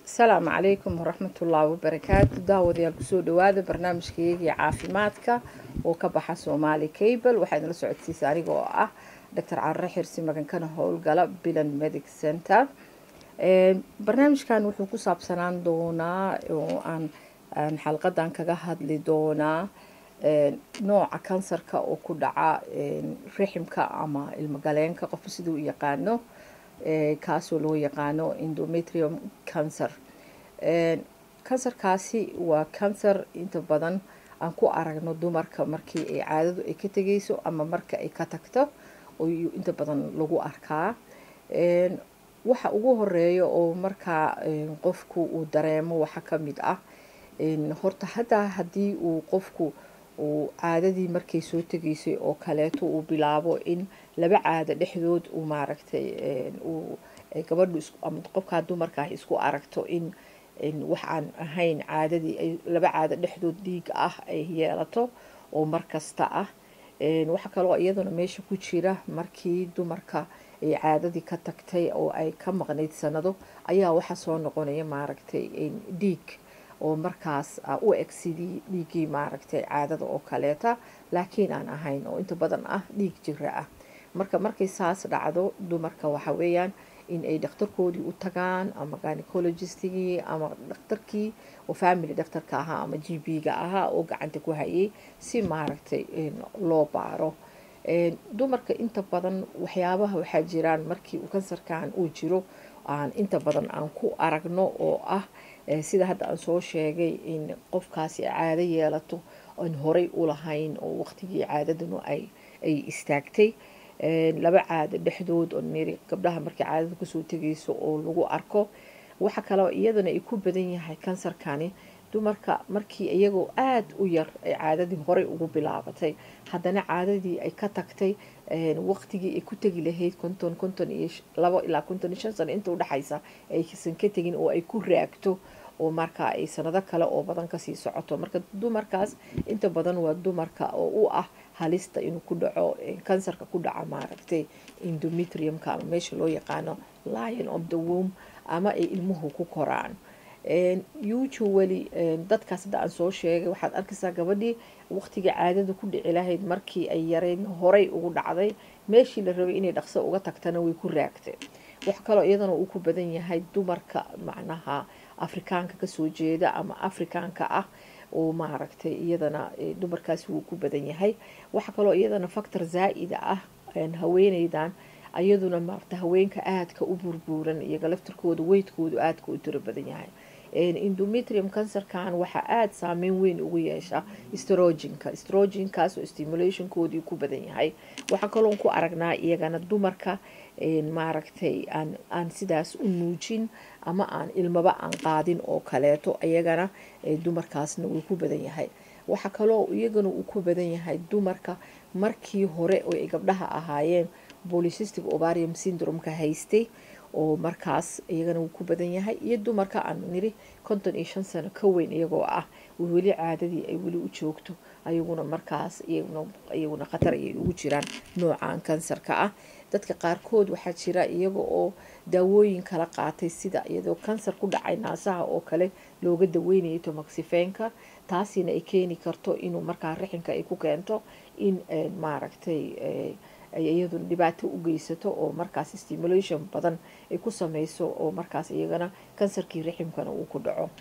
asalaamu calaykum waraxmatullaahi wabarakaatu daawadayaal kusoo dhawaada barnaamijkaygii caafimaadka oo ka baxa soomaali cable waxaa idinla socodsiisa aniga oo ah doctor carre xirsi magankana howlgala bilan medic center barnaamijkan wuxuu ku saabsanaan doonaa oo aan xalqadan kaga hadli doonaa nooca kansarka oo ku dhaca riximka ama ilmogaleenka qofka siduu u yaqaano kaasoo loo yaqaano endometrium cancer kansarkaasi waa kansar inta badan aan ku aragno dumarka markii ay caadadu ay ka tegeyso ama marka ay ka tagto ayuu inta badan lagu arkaa waxa ugu horeeya oo markaa qofku uu dareemo waxa ka mid ah horta haddaa haddii uu qofku uu caadadii markay soo tegaysay oo kaleeto uu bilaabo in laba caado dhexdood uu maaragtay uu gabadhu ama qofkaa dumarka ah isku aragto in wax aan ahayn caadadii ay laba caado dhexdood dhiiga ah ay yeelato oo mar kasta ah waxa kaloo iyaduna meesha ku jira markii dumarka ay caadadii ka tagtay oo ay ka maqnayd sanado ayaa waxa soo noqonaya maaragtay dhiig oo markaas u eg sidii dhiiggii maaragtay caadada oo kaleeta laakiin aan ahayn oo inta badan ah dhiig jira ah marka markay saas dhacdo dumarka waxa weeyaan in ay dhakhtarkoodii u tagaan ama gynecologistgii ama dhakhtarkii oo family dhakhtarka ahaa ama g b-ga ahaa oo gacanta ku hayay si maaragtay loo baaro dumarka inta badan waxyaabaha waxaa jiraan markii kansarkan uu jiro aan inta badan aan ku aragno oo ah sida hadda aan soo sheegay in qofkaasi caado yeelato aan horay u lahayn oo waqtigii caadadanu ay ay istaagtay laba caado dhexdood oo niri gabdhaha markay caadada kusoo tegayso oo lagu arko waxa kaloo iyadana ay ku badan yahay kansarkani dumarka markii iyagoo aada u yar ay caadadii horey ugu bilaabatay haddana caadadii ay ka tagtay waqtigii ay ku tegi lahayd konton konton iyo labo ilaa konton iyo shan sano inta udhexaysa aysan ka tegin oo ay ku raagto oo markaa ay sanado kale oo badan kasii socoto marka dumarkaas inta badan waa dumarka oo u ah halista inuu ku dhaco kansarka ku dhaca maaragtay endometriumka ama meesha loo yaqaano lion of the womb ama ay ilmuhu ku koraan usually dadkaas hadda aan soo sheegay waxaad arkaysaa gabadhii waqtiga caadada ku dhici lahayd markii ay yareyn horay ugu dhacday meeshii la rabay inay dhaqso uga tagtana way ku raagtay wax kaloo iyadana uu ku badan yahay dumarka macnaha afrikaanka kasoo jeeda ama afrikaanka ah oo maaragtay iyadana dumarkaasi wuu ku badan yahay waxa kaloo iyadana factor zaa-ida ah haweeneydan iyaduna maarata haweenka aadka u burbuuran iyaga laftirkooda weydkoodu aadka u tiro badan yahay endometrium cancerkan waxaa aada saameyn weyn ugu yeesha stroginka stroginkaas oo stimulationkoodii ku badan yahay waxaa kaloon ku aragnaa iyagana dumarka maaragtay aan aan sidaas u nuujin ama aan ilmaba aan qaadin oo kaleeto iyagana dumarkaasna wuu ku badan yahay waxaa kaloo iyagana uu ku badan yahay dumarka markii hore oo ay gabdhaha ahaayeen polycystic ovarium syndrome-ka haystay oo markaas iyagana wuu ku badan yahay iyo dumarka aan niri konton iyo shan sano ka weyn iyagoo ah weli caadadii ay weli u joogto ayaguna markaas iyaguna khatar ayay ugu jiraan noocan kansarka ah dadka qaarkood waxaa jira iyaga oo daawooyin kala qaatay sida iyadoo kansar ku dhacay naasaha oo kale looga daweynayo tomaxifeenka taasina ay keeni karto inuu markaa rixinka ay ku keento in maaragtay iyaduna dhibaato u geysato oo markaas stimulation badan ay ku sameyso oo markaas iyagana kansarkii riximkana uu ku dhaco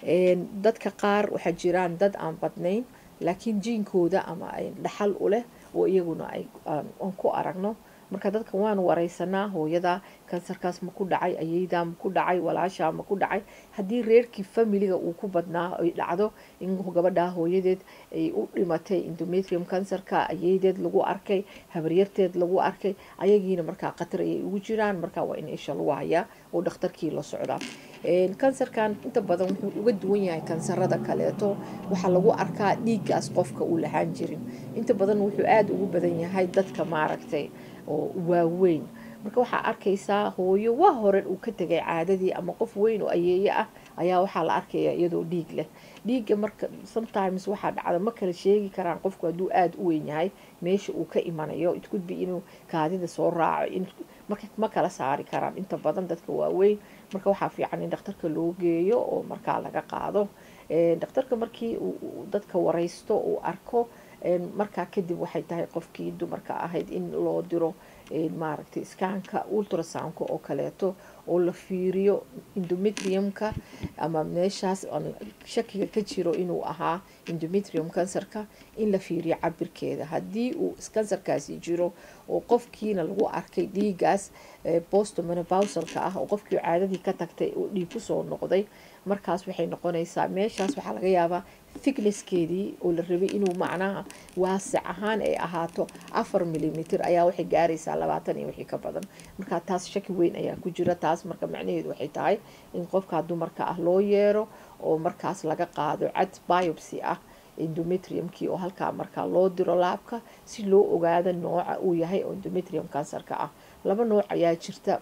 dadka qaar waxaa jiraan dad aan badnayn laakiin jiinkooda ama ay dhaxal u leh oo iyaguna aan ku aragno marka dadka waan wareysanaa hooyada kansarkaas ma ku dhacay ayeydaa ma ku dhacay walaashaa ma ku dhacay haddii reerkii familiga uu ku badnaa ay dhacdo in gabadhaa hooyadeed ay u dhimatay endometrium kansarka ayeydeed lagu arkay habaryarteed lagu arkay ayagiina markaa khatar ayay ugu jiraan markaa waa in isha lagu hayaa oo dhakhtarkii la socdaa kansarkan inta badan wuxuu uga duwan yahay kansarada kaleeto waxaa lagu arkaa dhiiggaas qofka uu lahaan jirin inta badan wuxuu aada ugu badan yahay dadka maaragtay oo waaweyn marka waxaa arkaysaa hooyo waa hore uu ka tegay caadadii ama qof weyn oo ayeeye ah ayaa waxaa la arkaya iyadoo dhiig leh dhiigga marka sometimes waxaa dhacda ma kala sheegi karaan qofku hadduu aada u weyn yahay meesha uu ka imanayo it could be inuu kaadida soo raaco in marka ma kala saari karaan inta badan dadka waaweyn marka waxaa fiican in dhakhtarka loo geeyo oo markaa laga qaado dhakhtarka markii uu dadka wareysto uu arko markaa kadib waxay tahay qofkii dumarka ahayd in loo diro maaragtay iskaanka ultrasoundka oo kaleeto oo la fiiriyo endometriumka ama meeshaas shakiga ka jiro inuu ahaa endometrium kansarka in la fiiriyo cabirkeeda haddii uu kansarkaasi jiro oo qofkiina lagu arkay dhiigaas bostomenobasalka ah oo qofkii caadadii ka tagtay oo dhiig kusoo noqday markaas waxay noqonaysaa meeshaas waxaa laga yaabaa thicknesskeedii oo la rabay inuu macnaha waasic ahaan ay ahaato afar milimitr ayaa waxay gaaraysaa labaatan iyo wixii ka badan marka taas shaki weyn ayaa ku jira taas marka macnaheedu waxay tahay in qofkaa dumarka ah loo yeero oo markaas laga qaado cad biopsy ah endometriumkii oo halkaa markaa loo diro laabka si loo ogaado nooca uu yahay oo endometrium kansarka ah laba nooc ayaa jirta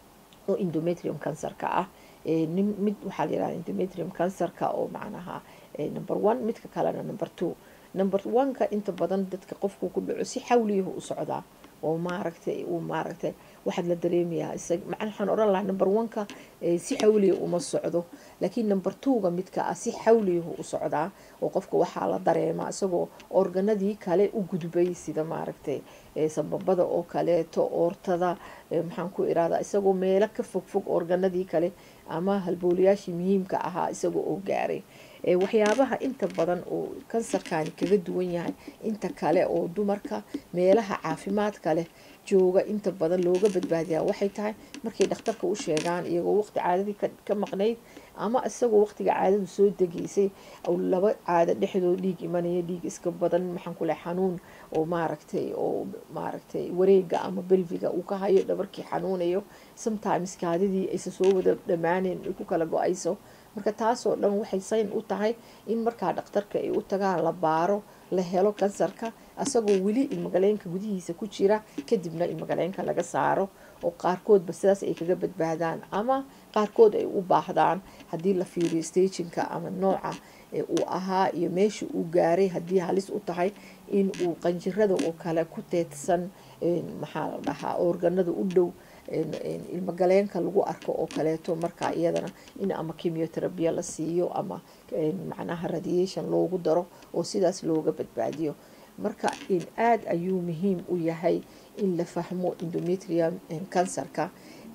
oo endometrium kansarka ah mid waxaa layihahda endometrium kansarka oo macnaha number one midka kalena number two number one-ka inta badan dadka qofku ku dhaco si xawliyahu u socdaa oo maaragtay uu maaragtay waxaad la dareemayaa isag macna waxaan odhan lahaa number one-ka si xawliya uma socdo laakiin number two-ga midka ah si xawliyahu u socdaa oo qofka waxaa la dareemaa isagoo organadii kale u gudbay sida maaragtay sababada oo kaleeto oortada maxaan ku irahdaa isagoo meelo ka fogfog organadii kale ama halbooliyaashii muhiimka ahaa isagoo oo gaaray waxyaabaha inta badan oo kansarkani kaga duwan yahay inta kale oo dumarka meelaha caafimaadka leh jooga inta badan looga badbaadiyaa waxay tahay markay dhakhtarka u sheegaan iyagoo waqti caadadii ka maqnayd ama isagoo waqtiga caadadu soo degeysay laba caado dhexdood dhiig imanaya dhiig iska badan maxaan ku leh xanuun oo maaragtay oo maaragtay wareega ama belviga uu ka hayo dhabarkii xanuunayo sometimes kaadidii aysa soo wada dhammaaneen ay ku kala go-ayso marka taasoo dhan waxay sayn u tahay in markaa dhakhtarka ay u tagaan la baaro la helo kansarka asagoo weli ilmagaleenka gudihiisa ku jira kadibna ilmagaleenka laga saaro oo qaarkoodba sidaas ay kaga badbaadaan ama qaarkood ay u baahdaan haddii la fiiriyo stagingka ama nooca uu ahaa iyo meesha uu gaaray haddii halis u tahay in uu qanjirada oo kale ku teedsan maxaa la dhahaa organada u dhow ilmagaleenka lagu arko oo kaleeto markaa iyadana in ama chemioterabiya la siiyo ama macnaha radiation loogu daro oo sidaas looga badbaadiyo marka aada ayuu muhiim u yahay in la fahmo endometrium kansarka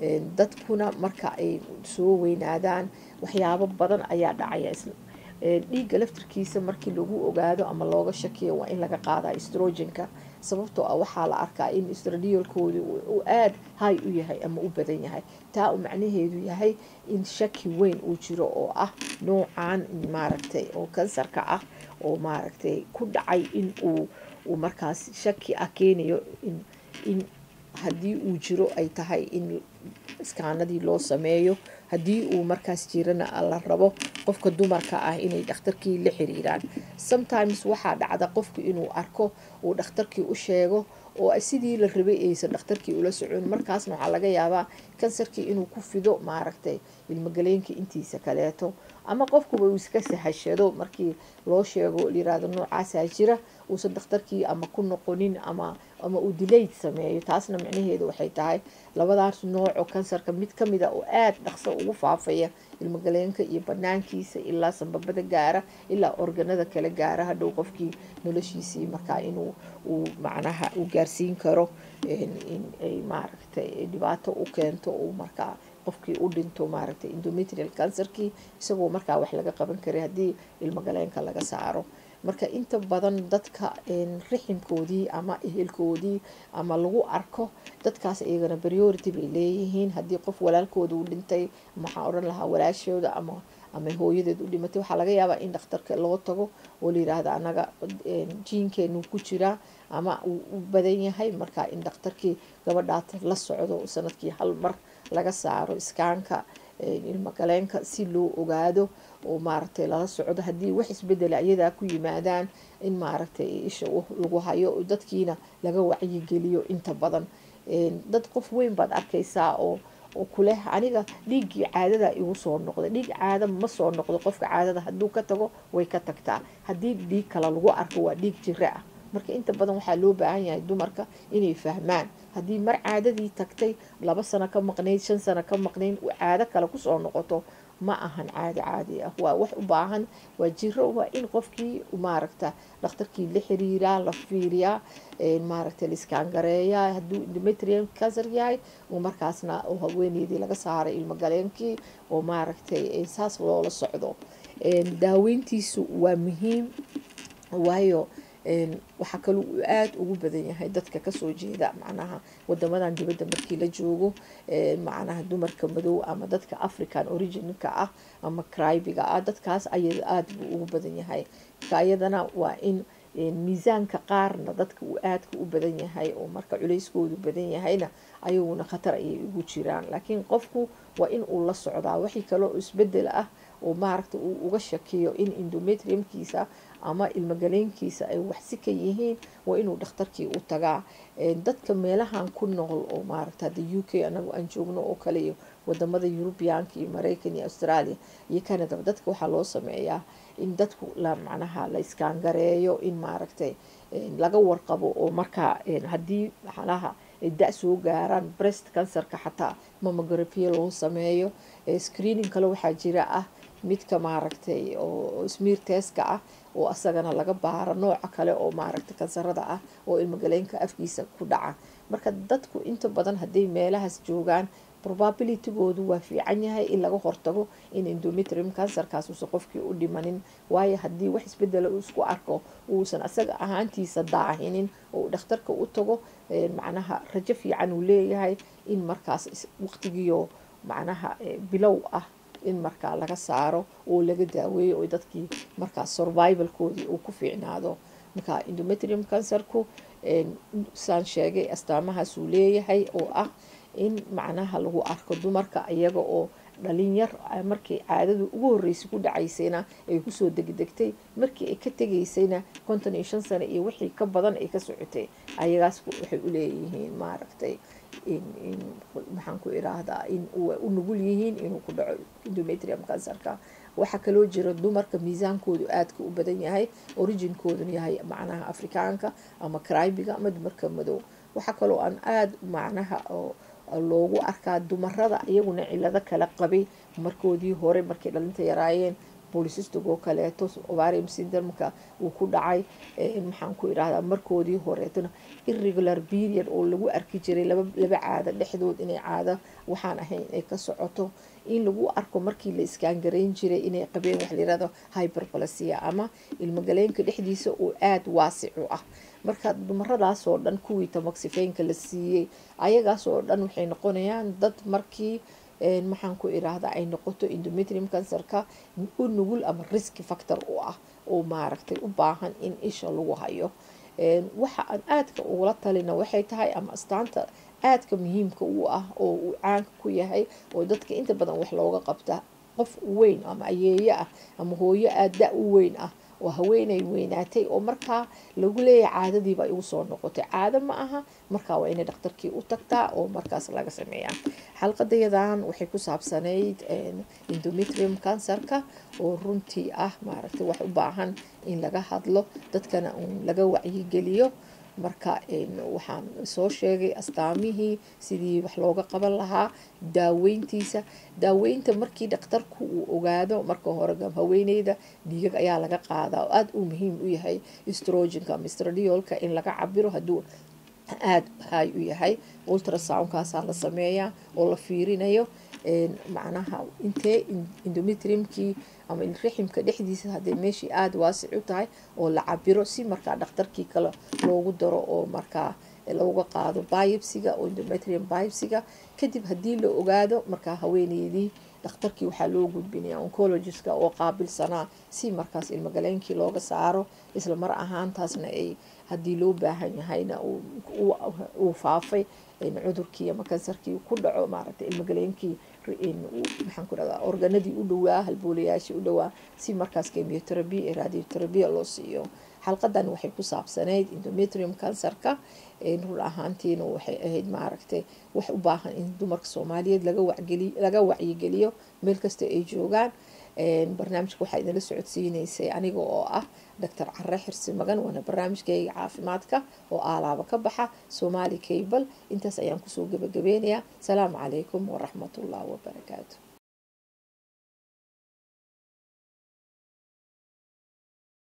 dadkuna marka ay soo weynaadaan waxyaabo badan ayaa dhacaya dhiigga laftirkiisa markii lagu ogaado ama looga shakiyo waa in laga qaadaa estrogenka sababtoo ah waxaa la arkaa in estradiolkooda uu aada hay u yahay ama u badan yahay taa uu macnaheedu yahay in shaki weyn uu jiro oo ah noocan maaragtay oo kansarka ah oo maaragtay ku dhacay in uu uu markaas shaki ah keenayo in in haddii uu jiro ay tahay in iskaanadii loo sameeyo haddii uu markaas jirana la rabo qofka dumarka ah inay dhakhtarkii la xiriiraan sometimes waxaa dhacda qofku inuu arko uu dhakhtarkii u sheego oo sidii la rabay aysan dhakhtarkii ula socon markaasna waxaa laga yaabaa kansarkii inuu ku fido maaragtay ilmagaleenka intiisa kaleeto ama qofkuba uu iska sahashado markii loo sheego layirahdo noocaasaa jira uusan dhakhtarkii ama ku noqonin ama ama uu dilayd sameeyo taasna micnaheedu waxay tahay labadaas nooco kansarka mid kamida oo aada dhaqso ugu faafaya ilmagaleenka iyo banaankiisa ilaa sanbabada gaara ilaa organada kale gaara hadhow qofkii noloshiisii markaa inuu uu macnaha uu gaarsiin karo in ay maaragtay dhibaato u keento uu markaa qofkii u dhinto maaragtay endometrial cancerkii isagoo markaa wax laga qaban karay haddii ilmagaleenka laga saaro marka inta badan dadka riximkoodii ama ehelkoodii ama lagu arko dadkaas iyagana priority bay leeyihiin haddii qof walaalkooda uu dhintay maxaa odhan lahaa walaashooda ama ama hooyadeed u dhimatay waxaa laga yaabaa in dhakhtarka loo tago oo layiraahda anaga jiinkeenu ku jiraa ama uu u badan yahay marka in dhakhtarkii gabadhaas la socdo sanadkii hal mar laga saaro iskaanka ilmagaleenka si loo ogaado oo maaragtay lala socdo haddii wax isbedela iyadaa ku yimaadaan in maaragtay isha lagu hayo dadkiina laga wacyigeliyo inta badan dad qof weyn baad arkaysaa oo oo kuleh aniga dhiiggii caadada igu soo noqday dhiig caada ma soo noqdo qofka caadada hadduu ka tago way ka tagtaa haddii dhiig kale lagu arko waa dhiig jiro ah marka inta badan waxaa loo baahan yahay dumarka inay fahmaan haddii mar caadadii tagtay laba sano ka maqnayd shan sano ka maqnayd caado kale kusoo noqoto ma ahan caadi caadi ah waa wax u baahan waa jiro waa in qofkii maaragta dhakhtarkii la xiriiraa la fiiriyaa maaragta liskaangareeyaa hadduu endometrium cancer yahay oo markaasna oo haweeneydii laga saaray ilmogaleenkii oo maaragtay saas loola socdo daaweyntiisu waa muhiim waayo waxaa kaloo uu aada ugu badan yahay dadka kasoo jeeda macnaha wadamadan dibadda markii la joogo macnaha dumarka madow ama dadka african originka ah ama cribiga ah dadkaas ayada aada buu ugu badan yahay marka ayadana waa in miisaanka qaarna dadka uu aadka u badan yahay oo marka culeyskoodu badan yahayna ayaguna khatar ayay ugu jiraan laakiin qofku waa in uu la socdaa wixii kaloo isbedel ah oo maaragta uu uga shakiyo in endometriumkiisa ama ilmogaleenkiisa ay waxsi ka yihiin waa inuu dhakhtarkii u tagaa dadka meelahan ku nool oo maaragta hadda u k anagu aan joogno oo kale iyo wadamada yurubiyaanka iyo mareykan iyo australia iyo canada dadka waxaa loo sameeyaa in dadku la macnaha la iskaangareeyo in maaragtay laga warqabo oo markaa haddii macnaha da soo gaaraan breast cancerka xataa mamografia loo sameeyo screening kale waxaa jira ah midka maaragtay oo smiir teska ah oo asagana laga baaro nooca kale oo maaragtay kansarada ah oo ilmogaleenka afkiisa ku dhaca marka dadku inta badan hadday meelahaas joogaan probabilitygoodu waa fiican yahay in laga hortago in endometrium cancerkaas uusan qofkii u dhimanin waayo haddii wax isbedela uu isku arko uusan asaga ahaantiisa daahinin oo uu dhakhtarka u tago macnaha rajo fiican uu leeyahay in markaas waqtigiio macnaha bilow ah in markaa laga saaro oo laga daaweeyo oo dadkii markaas survivalkoodii uu ku fiicnaado marka endometrium cancerku saan sheegay astaamahaasuu leeyahay oo ah in macnaha lagu arko dumarka iyaga oo dhalinyar markii caadadu ugu horreysay ku dhacaysayna ay kusoo degdegtay markii ay ka tegaysayna konton iyo shan sano iyo wixii ka badan ay ka socotay ayagaas waxay u leeyihiin maaragtay maxaan ku iraahdaa in u nugul yihiin inuu ku dhaco endometrium cancerka waxaa kaloo jira dumarka miisaankoodu aadka u badan yahay originkooduna yahay macnaha afrikaanka ama cribiga ama dumarka madow waxaa kaloo aan aada macnaha loogu arkaa dumarada iyaguna cilado kala qabay markoodii hore markay dhalinta yaraayeen bolisistigoo kaleeto ovarium syndromka uu ku dhacay maxaan ku idhahdaa markoodii horeetona irregular period oo lagu arki jiray laba caado dhexdood inay caado waxaan ahayn ay ka socoto in lagu arko markii la iskaangarayn jiray inay qabeen wax layirahdo hyperplasia ama ilmogaleenka dhexdiisa oo aada waasic u ah marka dumaradaasoo dhan kuwii tamoxifeynka la siiyey ayagaasoo dhan waxay noqonayaan dad markii maxaan ku iraahdaa ay noqoto endometrium cancerka u nugul ama riski factor u ah oo maaragtay u baahan in isha lagu hayo waxa aan aadka ugula talina waxay tahay ama astaanta aadka muhiimka u ah oo uu caanka ku yahay oo dadka inta badan wax looga qabta qof weyn ama ayeeyo ah ama hooyo aada da u weyn ah oo haweenay weynaatay oo markaa lagu leeyahay caadadiiba igu soo noqotay caado ma aha markaa waa inay dhakhtarkii u tagtaa oo markaas laga sameeyaa xalqadayadan waxay ku saabsanayd endometrium cancerka oo runtii ah maaragtay wax u baahan in laga hadlo dadkana uun laga wacyigeliyo marka waxaan soo sheegay astaamihii sidii wax looga qaban lahaa daaweyntiisa daaweynta markii dhakhtarku uu ogaado marka hore haweeneyda dhiigag ayaa laga qaadaa oo aada uu muhiim u yahay strogenka ama stradiolka in laga cabiro hadduu aada hay u yahay ultrasoundkaasaa la sameeyaa oo la fiirinayo macnaha intee endometriumkii ama riximka dhexdiisa hadday meeshii aada waasic u tahay oo la cabiro si markaa dhakhtarkii kale loogu daro oo markaa looga qaado biopsiga oo endometrium biopsiga kadib haddii la ogaado markaa haweeneydii dhakhtarkii waxaa loo gudbinaya oncologistka oo qaabilsanaa si markaas ilmogaleenkii looga saaro isla mar ahaantaasna ay haddii loo baahan yahayna uu faafay cudurkii ama kansarkii ku dhaco maaragtay ilmogaleenkii maxaan ku dhahdaa organadii u dhowaa halboolayaashii u dhowaa si markaas chemioterapy ee radioterabiya loo siiyo xalqadan waxay ku saabsanayd endometrium cancerka run ahaantiina waxay ahayd maaragtay wax u baahan in dumarka soomaaliyeed laga wacyigeliyo meel kasta ay joogaan barnaamijka waxaa idinla socodsiineysay aniga oo ah doctor care xirsi magan waana barnaamijkayga caafimaadka oo aalaaba ka baxa somali cable intaas ayaan kusoo gebagabeynayaa asalaamu calaykum waraxmatullahi wabarakaatu